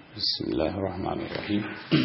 بسم الله الرحمن الرحيم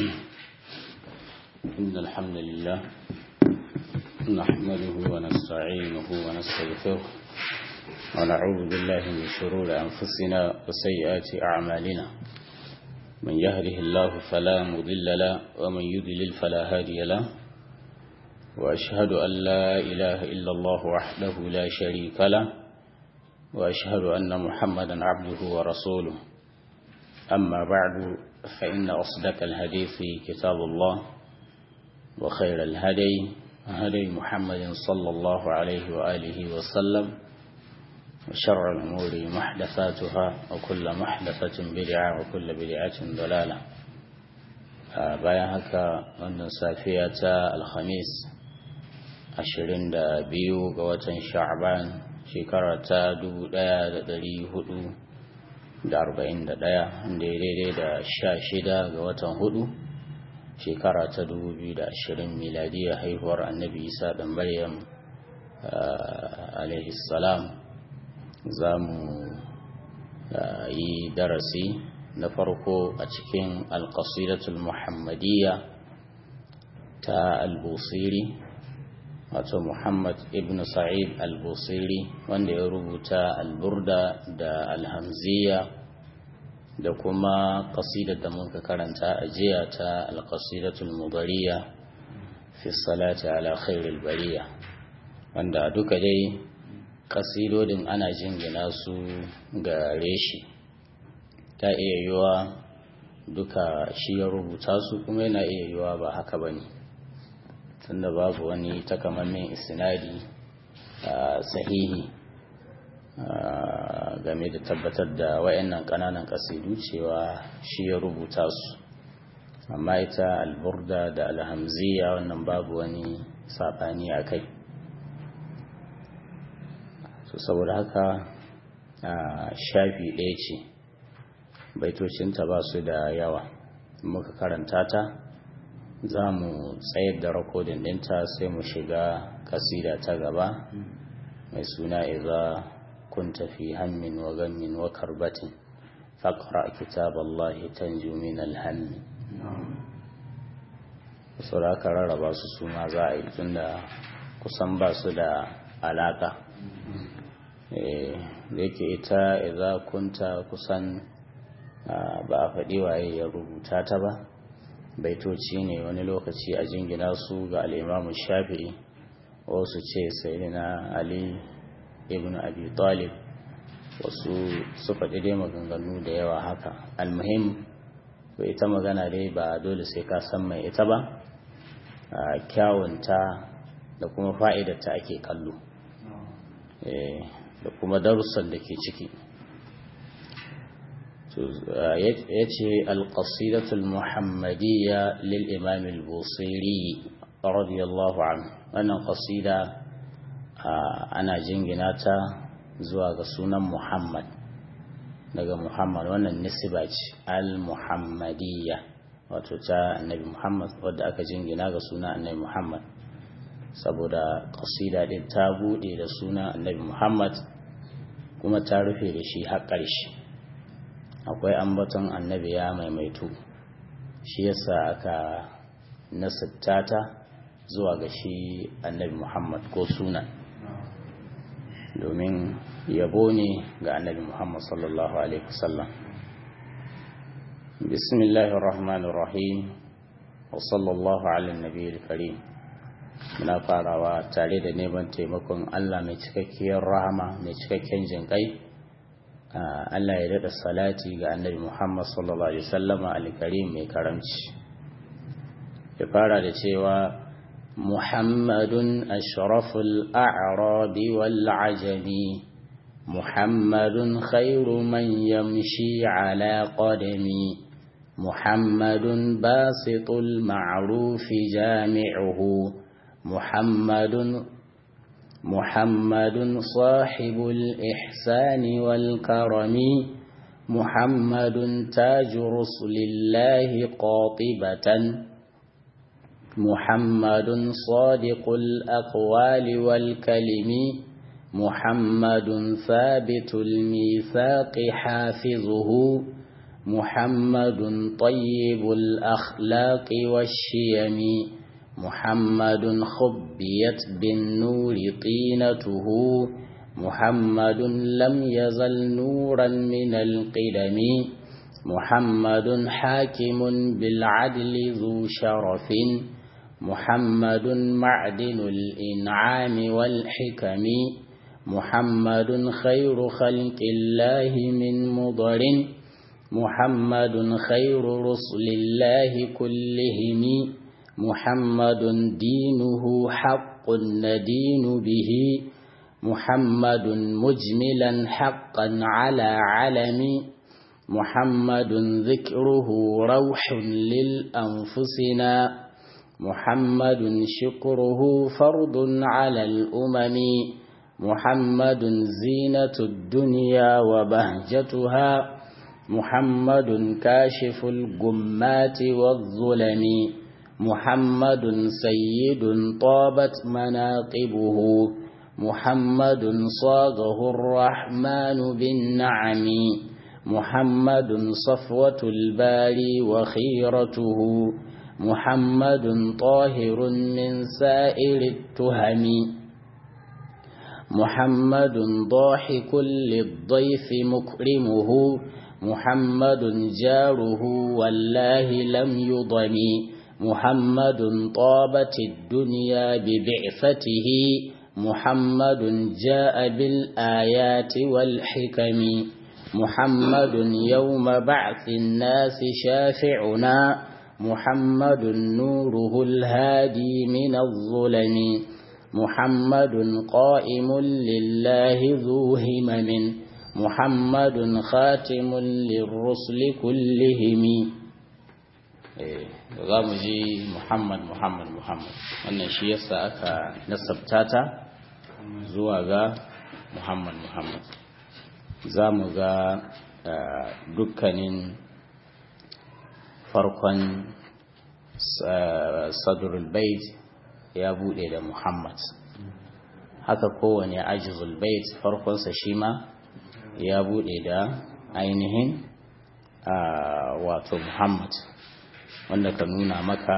إن الحمد لله نحمده ونستعينه ونستغفره ونعوذ بالله من شرور أنفسنا وسيئات أعمالنا من يهده الله فلا مضل له ومن يضلل فلا هادي له وأشهد أن لا إله إلا الله وحده لا شريك له وأشهد أن محمدا عبده ورسوله أما بعد فإن أصدق الحديث كتاب الله وخير الهدي هدي محمد صلى الله عليه وآله وسلم وشر الأمور محدثاتها وكل محدثة بدعة وكل بدعة ضلالة bayan haka wannan safiya ta alhamis 22 ga watan sha'ban shekara ta 1400 da arba'in da ɗaya da ya daidai da sha shida ga watan hudu shekara ta dubu biyu da ashirin miladiyya haihuwar annabi isa ɗan maryam salam za mu yi darasi na farko a cikin alƙasidatul muhammadiyya ta albusiri wato muhammad ibn sa'id al-busiri wanda ya rubuta alburda da alhamziya da kuma kasidar da muka karanta a jiya ta alkasidatul mudariya fi salati ala khairul bariya wanda duka dai kasidodin ana jingina su ga reshi ta iya yiwa duka shi ya rubuta su kuma yana iya yiwa ba haka bane tunda babu wani takamammen isnadi sahihi game da tabbatar da wayannan kananan kasidu cewa shi ya rubuta su amma ita alburda da alhamziya wannan babu wani sabani a kai so saboda haka shafi ɗaya ce baitocinta ba su da yawa muka karanta ta za mu tsayar da rakodin ɗinta sai mu shiga kasida ta gaba mai suna iza kunta fi hammin wa gammin wa karbatin faƙra kitab Allah tanju min alhammi su da aka rarraba su suna za a yi tunda kusan ba su da alaƙa da yake ita iza kunta kusan ba a faɗi waye ya rubuta ta ba baitoci ne wani lokaci a jingina su ga al'imamu shafi'i wasu ce sai na ali ibn abi talib wasu su faɗi dai maganganu da yawa haka almuhim ba ita magana dai ba dole sai ka san mai ita ba kyawunta da kuma fa'idarta ake kallo da kuma darussan da ke ciki ya ce alƙasidatul muhammadiyya lil imam al-busiri radiyallahu anhu wannan ƙasida ana jingina ta zuwa ga sunan muhammad daga muhammad wannan nisiba ce al-muhammadiyya wato ta annabi muhammad wadda aka jingina ga sunan annabi muhammad saboda ƙasida din ta buɗe da sunan annabi muhammad kuma ta rufe da shi har ƙarshe akwai ambaton annabi ya maimaitu shi yasa aka nasabta ta zuwa ga shi annabi muhammad ko sunan domin yabo ne ga annabi muhammad sallallahu alaihi wasallam bismillahir rahmanir rahim wa sallallahu ala nabiyil karim muna farawa tare da neman taimakon Allah mai cikakkiyar rahama mai cikakken jinkai Allah ya daɗa salati ga annabi Muhammad sallallahu Alaihi wasallama alkarim mai karamci. Ya fara da cewa Muhammadun ashraful a'rabi wal ajami Muhammadun khairu man yamshi ala qadami Muhammadun basitul ma'rufi jami'uhu Muhammadun محمد صاحب الإحسان والكرم محمد تاج رسل الله قاطبة محمد صادق الأقوال والكلم محمد ثابت الميثاق حافظه محمد طيب الأخلاق والشيم محمد خبيت بالنور طينته محمد لم يزل نورا من القدم محمد حاكم بالعدل ذو شرف محمد معدن الإنعام والحكم محمد خير خلق الله من مضر محمد خير رسل الله كلهم محمد دينه حق ندين به محمد مجملا حقا على علم محمد ذكره روح للأنفسنا محمد شكره فرض على الأمم محمد زينة الدنيا وبهجتها محمد كاشف الجمات والظلم محمد سيد طابت مناقبه محمد صاغه الرحمن بالنعم محمد صفوة الباري وخيرته محمد طاهر من سائر التهم محمد ضاحك للضيف مكرمه محمد جاره والله لم يضم محمد طابت الدنيا ببعثته محمد جاء بالآيات والحكم محمد يوم بعث الناس شافعنا محمد نوره الهادي من الظلم محمد قائم لله ذو همم محمد خاتم للرسل كلهم za mu ji muhammad muhammad muhammad wannan shi yasa aka nasabta ta zuwa ga muhammad muhammad za mu ga dukkanin farkon sadrul bait ya bude da muhammad haka kowane ajizul bait farkonsa shi ma ya bude da ainihin wato muhammad wanda ka nuna maka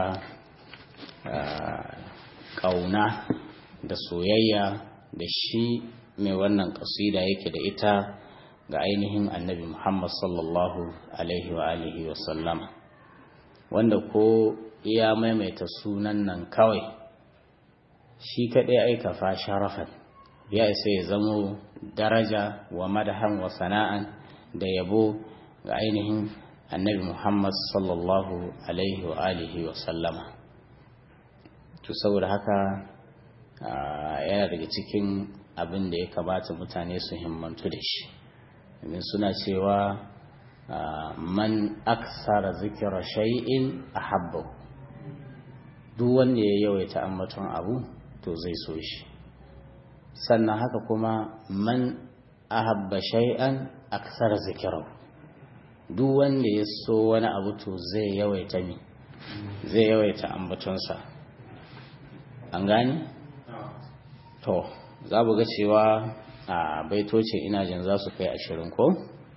ƙauna da soyayya da shi mai wannan ƙasida yake da ita ga ainihin annabi muhammad sallallahu alaihi wa alihi wa sallama wanda ko ya maimaita sunan nan kawai shi kaɗai aikafa sharafan ya isa ya zamo daraja wa madahan wa sana'an da yabo ga ainihin annabi Muhammad sallallahu alaihi wa alihi wa sallama to saboda haka yana daga cikin abin da ya kamata mutane su himmantu da shi domin suna cewa man aksara zikira shay'in ahabba duk wanda ya yawaita ambaton abu to zai so shi sannan haka kuma man ahabba shay'an aksara zikirahu duk wanda ya so wani abu to zai yawaita mi zai yawaita ambatonsa an gani? to za ga cewa a baitocin ina jin za su kai ashirin ko?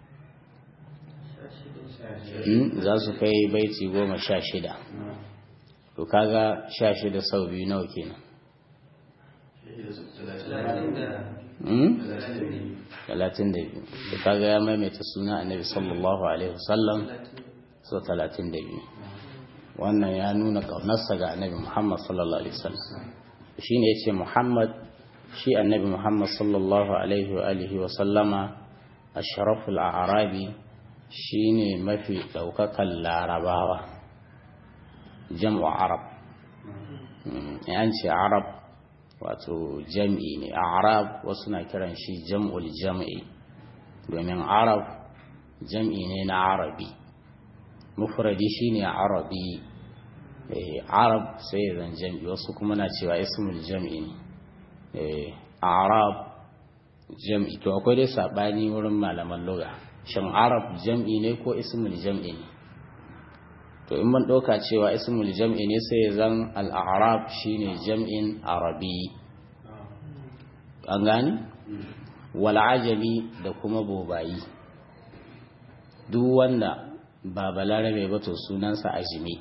za su kai baiti goma sha shida to kaga sha shida sau biyu nawa kenan talatin da biyu da kaga ya maimaita suna annabi sallallahu alaihi wasallam so talatin da biyu wannan ya nuna ƙaunarsa ga annabi muhammad sallallahu alaihi wasallam shi ne ya ce muhammad shi annabi muhammad sallallahu alaihi wa alihi wasallama ashraful arabi shi ne mafi ɗaukakan larabawa jam'u arab an ce arab wato jam'i ne arab wasu na kiran shi jam'ul jam'i domin arab jam'i ne na arabi mufradi shine arabi arab sai zan jam'i wasu kuma na cewa ismul jam'i ne arab jam'i to akwai dai sabani wurin malaman lugha shin arab jam'i ne ko ismul jam'i ne to in man ɗauka cewa ismul jam'i ne sai zan al'arab shine jam'in arabi an gani wal'ajami da kuma bobayi duk wanda ba balarabe ba to sunansa ajimi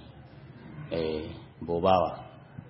bobawa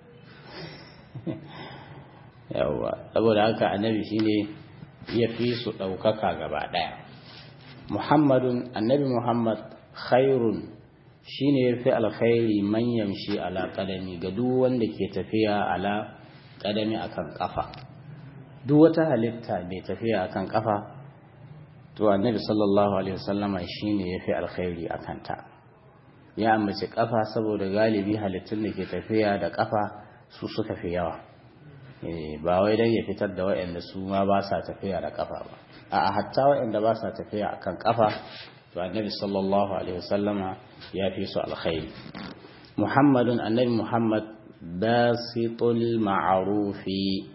yawwa saboda haka annabi shine ya fi su ɗaukaka gaba ɗaya muhammadun annabi muhammad khairun shine ya fi alkhairi man yamshi ala kadami ga duk wanda ke tafiya ala kadami akan kafa duk wata halitta mai tafiya akan kafa to annabi sallallahu alaihi wasallama shine ya fi alkhairi akan ta ya ambaci kafa saboda galibi halittun da ke tafiya da kafa su suka fi yawa ba wai dan ya fitar da waɗanda su ma ba sa tafiya da kafa ba a hatta waɗanda ba sa tafiya akan kafa to annabi sallallahu alaihi wasallama ya fi su alkhairi muhammadun annabi muhammad basitul ma'arufi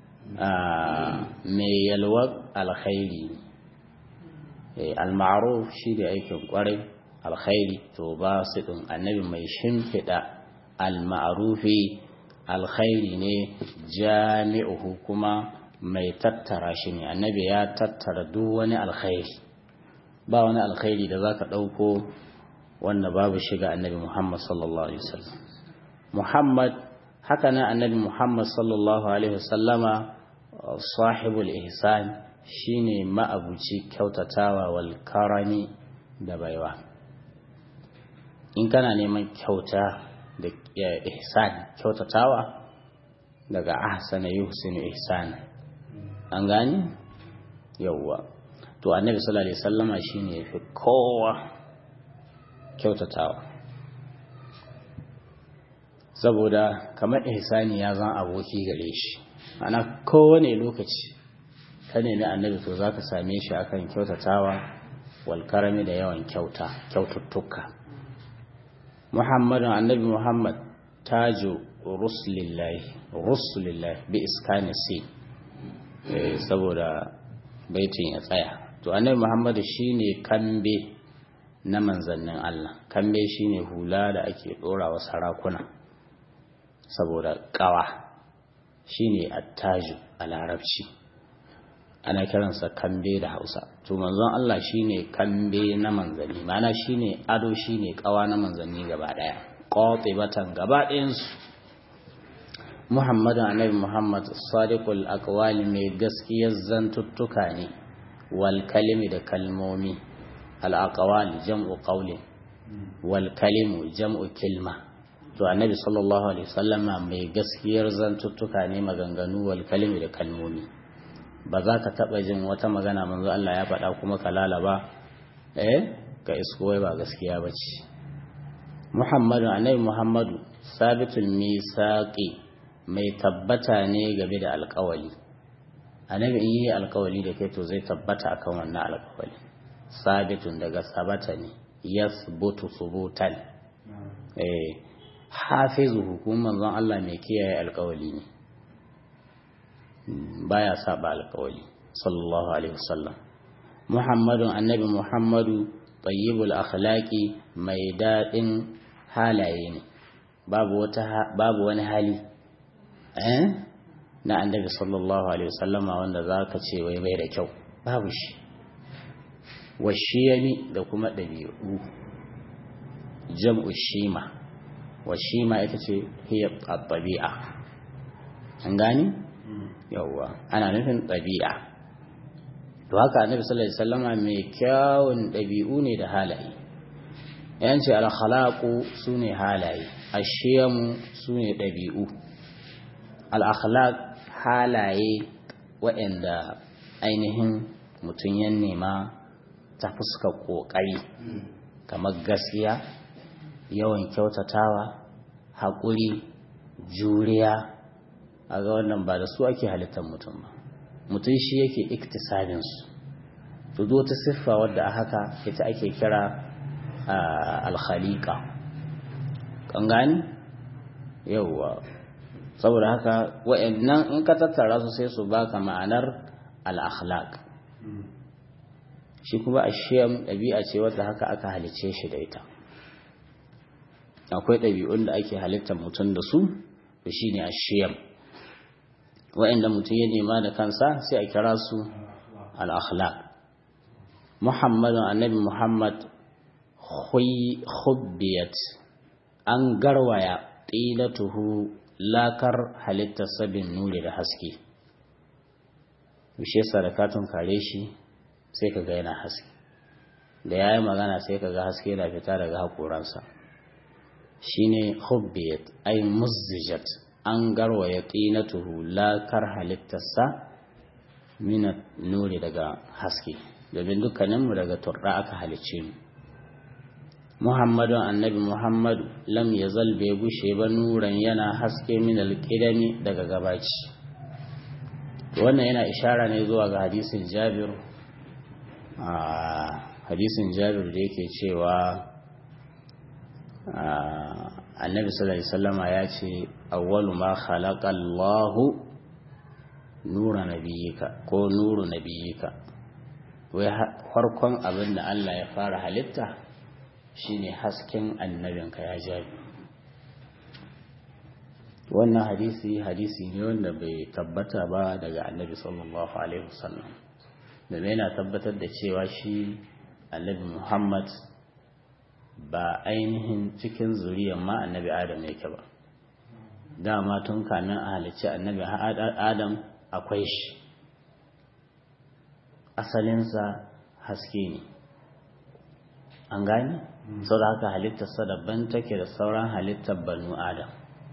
mai yalwar alkhairi al-ma'ruf shi da aikin kwarai alkhairi to basitun annabi mai shimfiɗa al-ma'rufi alkhairi ne jami'uhu kuma mai tattara shi ne annabi ya tattara duk wani alkhairi ba wani alkhairi da za ka ɗauko wanda babu shiga annabi Muhammad sallallahu Alaihi wasallam. Muhammad haka nan annabi Muhammad sallallahu Alaihi wasallama sahibul ihsan shine ma'abuci kyautatawa wal karami da baiwa. In kana neman kyauta da ihsan kyautatawa daga ahsana yuhsinu ihsan an gani yawwa to annabi sallallahu alaihi wasallama shine yafi kowa kyautatawa saboda kamar ihsani ya zan aboki gare shi ana kowane lokaci ka nemi annabi to zaka same shi akan kyautatawa wal karami da yawan kyauta kyaututtuka muhammadun annabi muhammad taju rusulillahi rusulillahi bi iskani si saboda baitin ya tsaya to annabi muhammadu shine kambe na manzannin Allah kambe shine hula da ake ɗorawa sarakuna saboda ƙawa shine attaju a larabci ana kiransa kambe da hausa to manzon Allah shine kambe na manzanni mana shine ado shine ƙawa na manzanni gaba ɗaya qatibatan gaba ɗayansu Muhammadu annabi Muhammad sadiqul aqwali mai gaskiyar zantuttuka ne wal kalimi da kalmomi al aqwali jam'u qawli wal kalimu jam'u kilma to annabi sallallahu alaihi wasallama mai gaskiyar zantuttuka ne maganganu wal kalimi da kalmomi ba za ka taba jin wata magana manzo Allah ya faɗa kuma ka lalaba eh ka isko ba gaskiya bace Muhammadu annabi Muhammadu sabitul misaqi mai tabbata ne game da alkawali annabi in yi alkawali da kai to zai tabbata akan wannan alkawali sabitun daga sabata ne yasbutu subutan eh hafizu hukumar manzon Allah mai kiyaye alkawali ne baya saba alkawali sallallahu alaihi wasallam muhammadun annabi muhammadu tayyibul akhlaqi mai dadin halaye ne babu wata babu wani hali na annabi sallallahu alaihi wasallama wanda za ka ce wai bai da kyau babu shi washiyami da kuma ɗabi'u jam'u shima washima ita ce hiya ɗabi'a an gani yawwa ana nufin ɗabi'a to haka annabi sallallahu alaihi wasallama mai kyawun ɗabi'u ne da halaye yanci al-khalaqu sune halaye ashiyamu sune ɗabi'u al'akhlaq halaye waɗanda ainihin mutum ya nema ta fuska ƙoƙari kamar gaskiya yawan kyautatawa haƙuri juriya a ga wannan ba da su ake halittar mutum ba mutum shi yake iktisabinsu to wata siffa wadda a haka ita ake kira alkhaliƙa kan gani yauwa saboda haka wa'annan in ka tattara su sai su baka ma'anar al-akhlaq shi kuma ashiyam ɗabi'a ce wadda haka aka halice shi da ita akwai ɗabi'un da ake halittar mutum da su to shine ashiyam wa'anda mutum ya nema da kansa sai a kira su al-akhlaq muhammadun annabi muhammad hubbiyat an garwaya ƙilatuhu lakar halittar sabin nuri da haske bishe sadakatun kare shi sai ka ga yana haske da ya yi magana sai ka ga haske na fita daga haƙoransa shi ne hubbiyat ai muzzijat an garwaya ƙinatuhu lakar halittarsa mina nuri daga haske domin dukkaninmu daga turɗa aka halicce mu muhammadun annabi muhammadu lam ya bai gushe ba nuran yana haske min alƙidami daga gabaci wannan yana ishara ne zuwa ga hadisin jabir a hadisin jabir da yake cewa annabi sallallahu alaihi wasallama ya ce awwalu ma khalaqa Allahu nura nabiyika ko nuru nabiyika wai farkon abin da Allah ya fara halitta shine hasken annabinka ya jabi wannan hadisi hadisi ne wanda bai tabbata ba daga annabi sallallahu alaihi wasallam da yana tabbatar da cewa shi annabi Muhammad ba ainihin cikin zuriyar ma annabi Adam yake ba dama tun kamin a halicci annabi Adam akwai shi asalinsa haske ne an gani sau da haka halittarsa daban take da sauran halittar banu Adam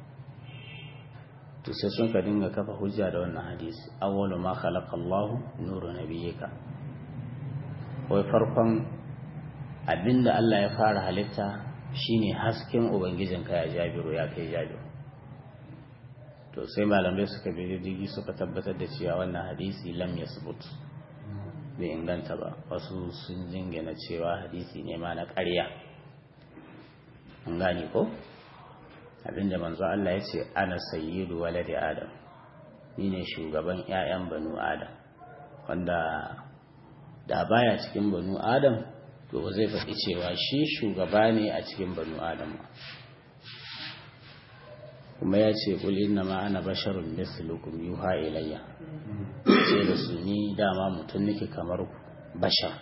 to sai sun ka dinga kafa hujja da wannan hadisi awwalu ma khalaqa Allah nuru nabiyyika wai farkon abinda Allah ya fara halitta shine hasken ubangijinka ya jabiru ya kai jabiru to sai malamai suka bi diddigi suka tabbatar da cewa wannan hadisi lam yasbut bai inganta ba wasu sun jingina cewa hadisi ne ma na ƙarya an gane ko abinda manzo Allah ya ce ana sayyidu waladi adam ni ne shugaban 'ya'yan banu adam wanda da baya cikin banu adam to ba zai faɗi cewa shi shugaba ne a cikin banu adam kuma ya ce kul inna ma ana basharun mislukum yuha ilayya ce da su ni dama mutum nake kamar bashar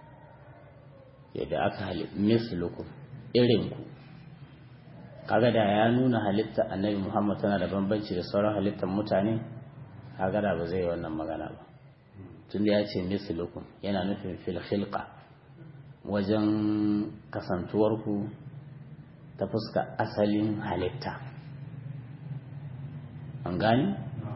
yadda aka halitta mislukum irin ku kaga da ya nuna halitta annabi Muhammad tana da bambanci da sauran halittar mutane kaga da ba zai yi wannan magana ba tunda ya ce mislukum yana nufin fil khilqa wajen kasantuwarku ta fuska asalin halitta an gani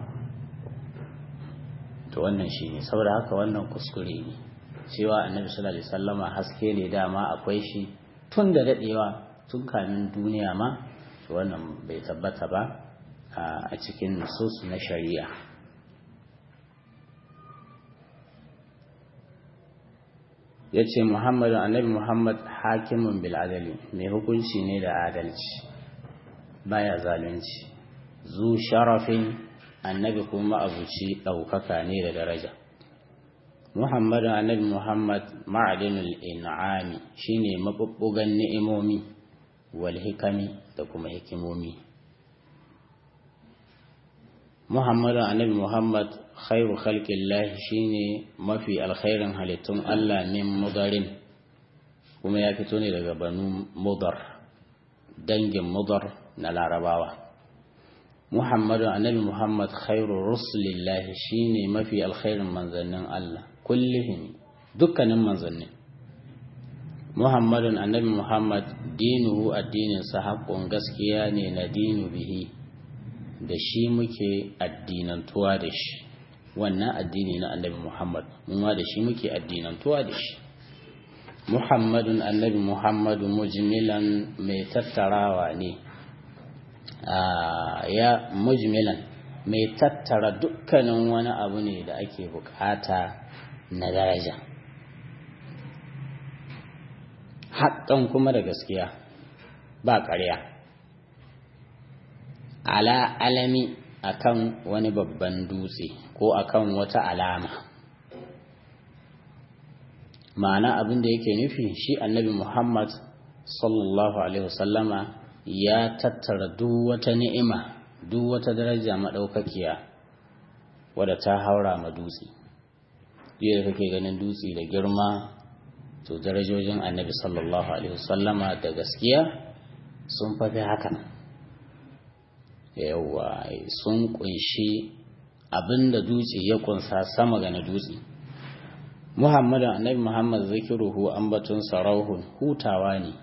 to wannan shi ne saboda haka wannan kuskure ne cewa annabi sallallahu alaihi wasallama haske ne dama akwai shi tun da dadewa tun kamin duniya ma to wannan bai tabbata ba a cikin nusus na shari'a ya ce muhammadu annabi muhammad hakimin bil'adali mai hukunci ne da adalci baya zalunci zu sharafin annabi kuma abuci ɗaukaka ne da daraja muhammadu annabi muhammad ma'adinul in'ami shine mabubbugan ni'imomi wal hikami da kuma hikimomi muhammadu annabi muhammad khairu khalqillahi shine mafi alkhairin halittun Allah min mudarin kuma ya fito ne daga banu mudar dangin mudar na larabawa muhammadu annabi muhammad khairu rusulillahi shine mafi alkhairin manzannin Allah kullihim dukkanin manzannin muhammadun annabi muhammad dinuhu addininsa haƙƙun gaskiya ne na dinu bihi da shi muke addinantuwa da shi wannan addini na annabi muhammad ma da shi muke addinantuwa da shi muhammadun annabi muhammadu mujmilan mai tattarawa ne ya mujmilan mai tattara dukkanin wani abu ne da ake bukata na daraja haƙƙan kuma da gaskiya ba ƙarya ala alami akan wani babban dutse ko akan wata alama ma'ana abin da yake nufi shi annabi muhammad sallallahu alaihi wasallama ya tattara duk wata ni'ima duk wata daraja maɗaukakiya wadda ta haura ma dutse yadda kake ganin dutse da girma to darajojin annabi sallallahu alaihi wasallama da gaskiya sun fafi haka yawa sun kunshi abinda dutse ya kunsa sama ga na dutse muhammadu annabi muhammad zikiruhu ambatun sarauhun hutawa ne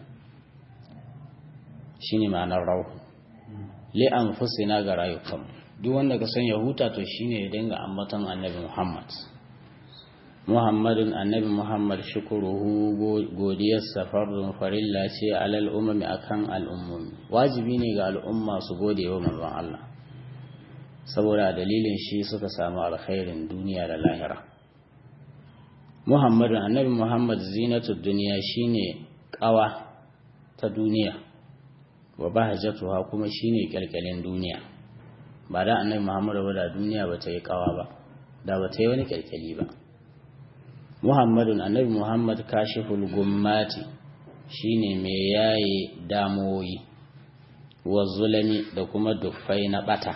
shine ma'anar rauhun li'an fusina ga rayukanmu duk wanda ka san ya huta to shine ya dinga ambaton annabi muhammad muhammadun annabi muhammad shukuruhu godiyar safarun farilla ce alal umami akan al'ummomi wajibi ne ga al'umma su gode wa manzon Allah saboda dalilin shi suka samu alkhairin duniya da lahira muhammadun annabi muhammad zinatu duniya shine kawa ta duniya wa bahajatuha kuma shine kyalkyalin duniya ba da annabi muhammad ba da duniya ba ta yi kawa ba da ba ta yi wani kyalkyali ba muhammadun annabi muhammad kashiful gummati shine mai yaye damoyi wa zulami da kuma duffai na bata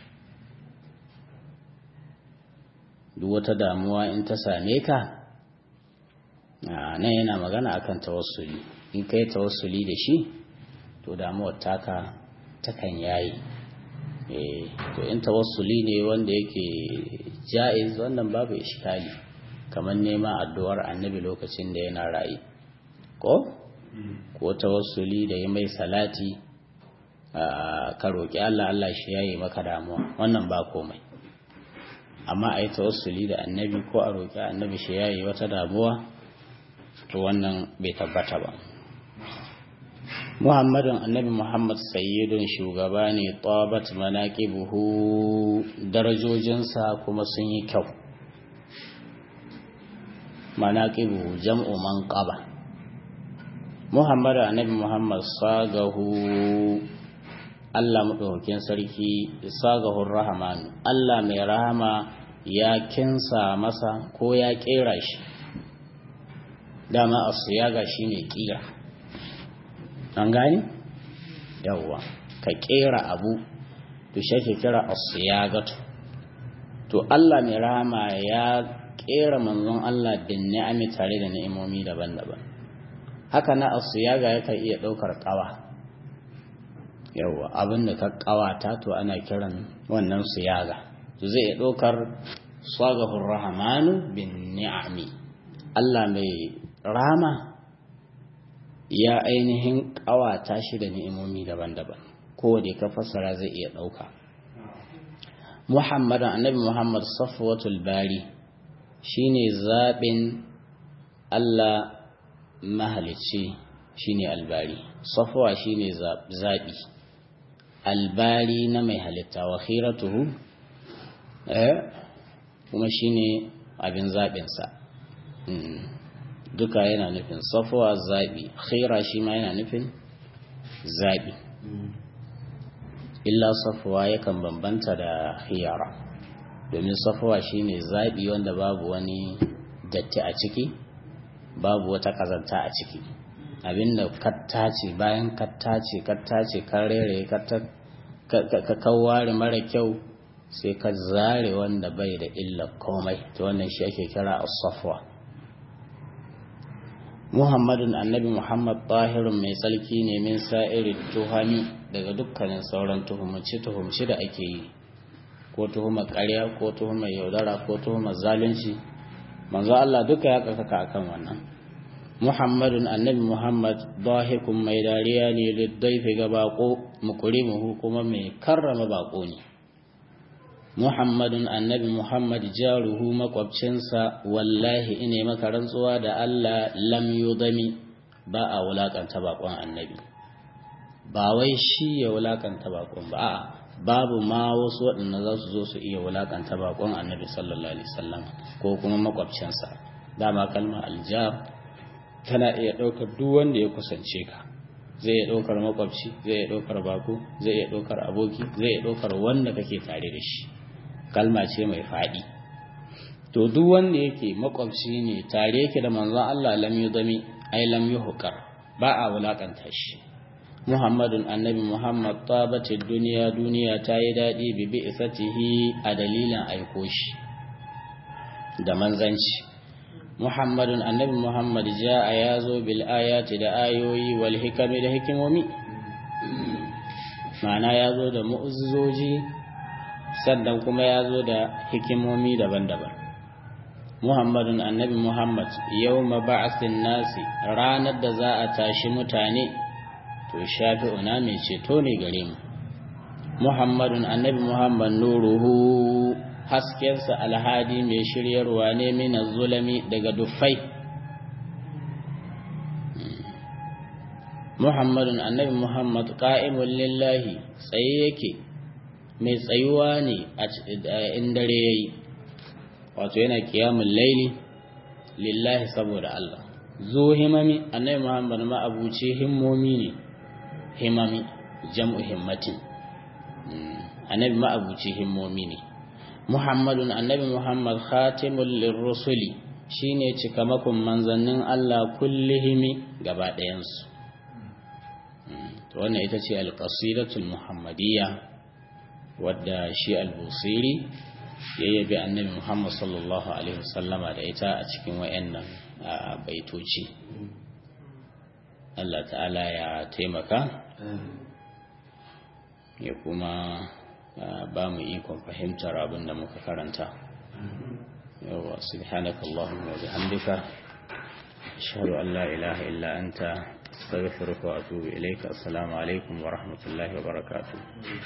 duk wata damuwa in ta same ka nan yana magana akan tawassuli in kai tawassuli da shi to damuwar taka takan yayi to in tawassuli ne wanda yake ja'iz wannan babu iskali kamar neman addu'ar annabi lokacin da yana rayu ko ko tawassuli da yi mai salati ka roƙi Allah Allah shi yayi maka damuwa wannan ba komai amma a yi tawassuli da annabi ko a roƙi annabi shi yayi wata damuwa to wannan bai tabbata ba muhammadun annabi muhammad sayyidun shugaba ne tabat manaqibuhu darajojinsa kuma sun yi kyau manaqibuhu jam'u manqaba muhammadu annabi muhammad sagahu Allah madaukakin sarki sagahur rahman Allah mai rahama ya kinsa masa ko ya kera shi dama asiyaga shine kira an gani yawwa ka kera abu to shi kira asiyagatu to Allah mai rahama ya kera manzon Allah bin ni'ami tare da ni'imomi daban-daban haka na asiyaga yakan iya daukar kawa yawwa abin da ka kawata to ana kiran wannan siyaga to zai daukar sagahur rahmanu bin ni'ami Allah mai rama ya ainihin ƙawata shi da ni'imomi daban-daban kowane ka fassara zai iya ɗauka muhammadan annabi muhammad safwatul bari shine zaɓin allah mahalicci shine albari safwa shine zaɓi albari na mai halitta wa khiratuhu kuma shine abin zaɓinsa duka yana nufin safuwa zaɓi khaira shi ma yana nufin zaɓi illa safuwa yakan bambanta da khiyara domin safuwa shine zaɓi wanda babu wani datti a ciki babu wata ƙazanta a ciki abinda kattace bayan kattace kattace kan rere ka kaware mara kyau sai ka zare wanda bai da illa komai ta wannan shi ake kira as-safwa Muhammadun annabi Muhammad tahirun mai tsarki ne min sa'iri tuhami daga dukkanin sauran tuhumci tuhumci da ake yi ko tuhumar ƙarya ko tuhumar yaudara ko tuhumar zalunci manzo Allah duka ya karkaka akan wannan Muhammadun annabi Muhammad dahikun mai dariya ne liddaifi ga bako mukurimuhu kuma mai karrama bako ne Muhammadun annabi Muhammad jaruhu makwabcinsa wallahi ine maka rantsuwa da Allah lam yudami ba a wulakanta bakon annabi ba wai shi ya wulakanta bakon ba a'a babu ma wasu waɗanda za su zo su iya wulakanta bakon annabi sallallahu alaihi wasallam ko kuma makwabcinsa dama kalmar aljar tana iya ɗaukar duk wanda ya kusance ka zai iya ɗaukar makwabci zai iya ɗaukar bako zai iya ɗaukar aboki zai iya ɗaukar wanda kake tare da shi kalma ce mai faɗi to duk wanda yake makwabci ne tare yake da manzon Allah lam yudami ai lam yuhqar ba a wulakanta shi Muhammadun annabi Muhammad tabati duniya duniya ta yi daɗi bi bi'satihi a dalilin aiko shi da manzanci muhammadun annabi muhammad ja'a ya zo bil ayati da ayoyi wal hikami da hikimomi ma'ana ya zo da mu'ujizoji sannan kuma ya zo da hikimomi daban-daban muhammadun annabi muhammad yau ba'asin nasi ranar da za a tashi mutane to shafi'una mai ceto ne gare mu muhammadun annabi muhammad nuruhu haskensa alhadi mai shiryarwa ne mina zulami daga dufai muhammadun annabi muhammad ƙa'imun lillahi tsaye yake mai tsayuwa ne a in dare ya yi wato yana kiyamun laili lillahi saboda Allah zo himami annabi muhammad ma abuce himmomi ne himami jam'u himmatin annabi ma abuce himmomi ne muhammadun annabi muhammad khatimul lirrusuli shine cikamakon manzannin Allah kullihimi gaba ɗayansu to wannan ita ce alƙasidatul muhammadiyya wadda shi al-busiri ya yabi annabi muhammad sallallahu alaihi wasallama da ita a cikin wayannan baitoci Allah ta'ala ya taimaka ya kuma ba mu ikon fahimtar abin da muka karanta yawa subhanaka allahumma wa bihamdika ashhadu an la ilaha illa anta astaghfiruka wa atubu ilayka assalamu alaikum wa rahmatullahi wa barakatuh